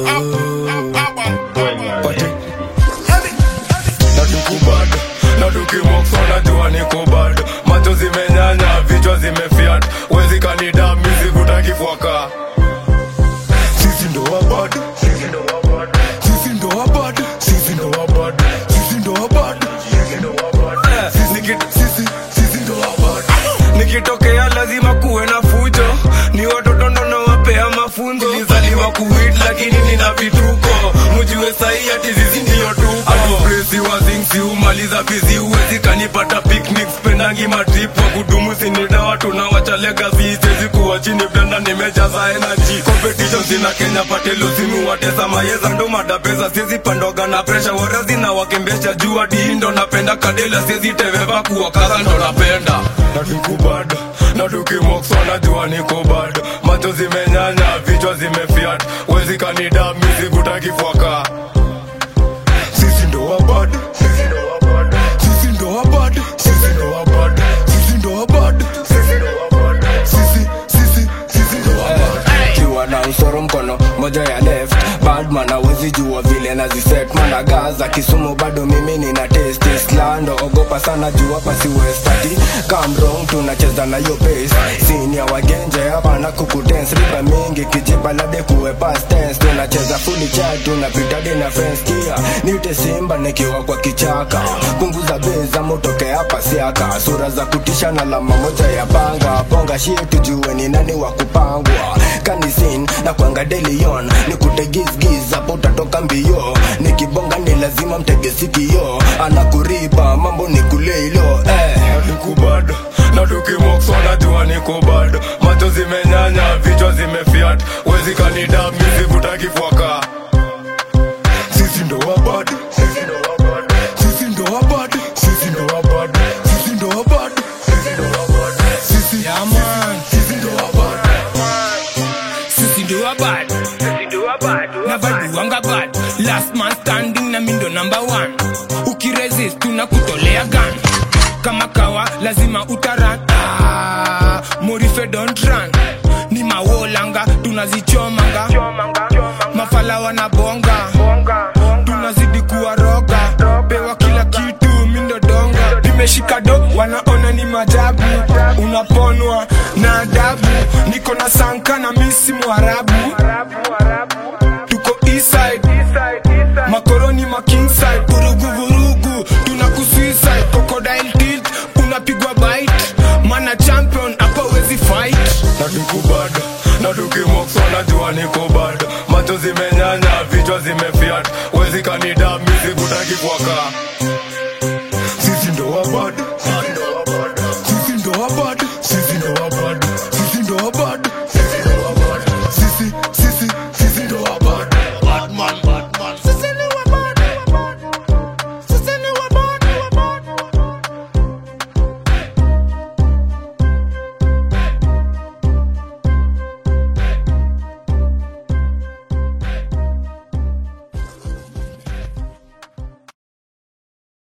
Pati. Na tuko bado, na tukimokso najua niko bado macho zimenyanya vichwa zimefiat wezi kanida mizivuta kifuaka sisi ndo wabado sisi ndo wabado sisi ndo wabado sisi ndo wabado Eh, nikit- sisi sisi ndo wabado nikitokea lazima kuwe na fujo ni watoto ndo nawapea mafunzo nilizaliwa kuwit lakini nina vituko mujue sahi ati zizi ndiyo tuko atupresi wazingsi umaliza bizi uwezi kanipata picnic spendangi matrip wa kudumu sinida watu na wacha legacy sezi kuwa chini blenda nimejaza energy competition zina kenya patelo simu watesa mayeza ndo madapesa siezi pandoga na presha warazi na wakembesha jua diindo napenda kadela siezi teveva kuwa kaza ndo napenda na tukubado na tukimokso najua niko bado macho zimenyanya vichwa zimefiat wezi kanida mizigutakifuaka sisi ndo wabado sisi ndo wabado sisi ndo wabado sisi ndo wabado sisi ndo wabado sisi sisi sisi ndo wabado kiwa na msoro mkono moja ya left badman awezi jua vile naziset managaza kisumu bado mimi nina test islando ogopa sana jua pasi westati kamrong tunacheza na yo pace sini ya wagenje hapa na kukudance riba mingi kijiba lade kuwe past tense tunacheza fully chat tunapita dina friends kia nite simba nikiwa kwa kichaka punguza beza motoke hapa siaka sura za kutisha na lama moja ya panga bonga shit tujue ni nani wa kupangwa kanisin na kwanga delion nikutegizgiz hapo utatoka mbio nikibonga ni lazima mtege sikio anakuriba mambo ni kuleilo eh. niko bado na tukimokso najua niko bado macho zimenyanya vichwa zimefiat wezi kanida mizivuta kifuaka sisi ndo wabado sisi ndo wabado sisi ndo wabado sisi ndo wabado sisi ndo wabado sisi Yeah, man. sisi ndo wabado sisi ndo wabad na bado wanga bad last man standing na mindo number one ukiresist tunakutolea gun kama kawa lazima utaran ah, morife don't run ni mawolanga tunazichomanga mafala wanabonga tunazidi kuwaroga pewa kila kitu mindodonga nimeshika do wanaona ni majabu unaponwa na adabu niko na sanka na misi mwarabu tuko eastside makoroni ma kingside vurugu vurugu tuna kusuicide crocodile tilt unapigwa bite mana champion hapa wezi fight na tuko bado na tukimokso najua niko bado macho zimenyanya vichwa zimefiat wezi kanida mizivuta kifuaka